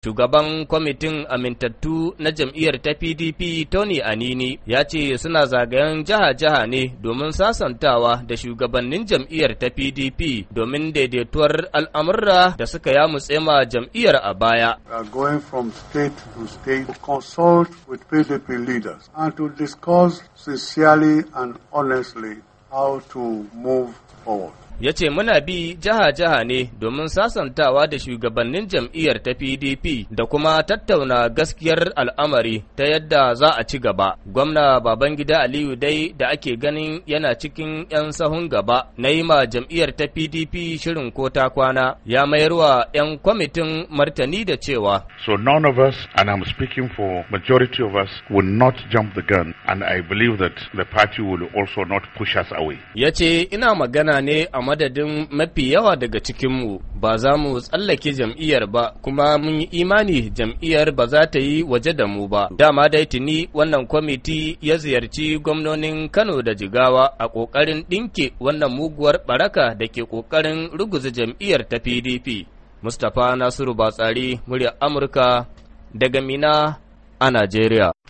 Shugaban kwamitin amintattu na jam'iyyar ta PDP Tony Anini ya ce suna zagayen jiha-jiha ne domin sasantawa da shugabannin jam'iyyar ta PDP domin daidaituwar al'amurra da suka yamutse ma jam'iyyar a baya. going from state to state to consult with PDP leaders and to discuss sincerely and honestly how to move forward. ya ce muna bi jiha-jiha ne domin sasantawa da shugabannin jam'iyyar ta PDP da kuma tattauna gaskiyar al'amari ta yadda za a ci gaba. Gwamna Babangida Aliyu dai da ake ganin yana cikin 'yan sahun gaba na yi ma jam'iyyar ta PDP shirin ko ta kwana ya mayarwa 'yan kwamitin martani da cewa. So none of us, and I'm speaking for majority of us, will not jump the gun and I believe that the party will also not push us away. Ya ce ina magana ne a madadin mafi yawa daga cikinmu ba za mu tsallake jam'iyyar ba kuma mun yi imani jam'iyyar ba za ta yi waje da mu ba. Dama dai tuni wannan kwamiti ya ziyarci gwamnonin Kano da Jigawa a ƙoƙarin ɗinke wannan muguwar ɓaraka da ke ƙoƙarin ruguza jam'iyyar ta PDP. Mustapha Nasiru Batsari, muryar Amurka daga Mina a Najeriya.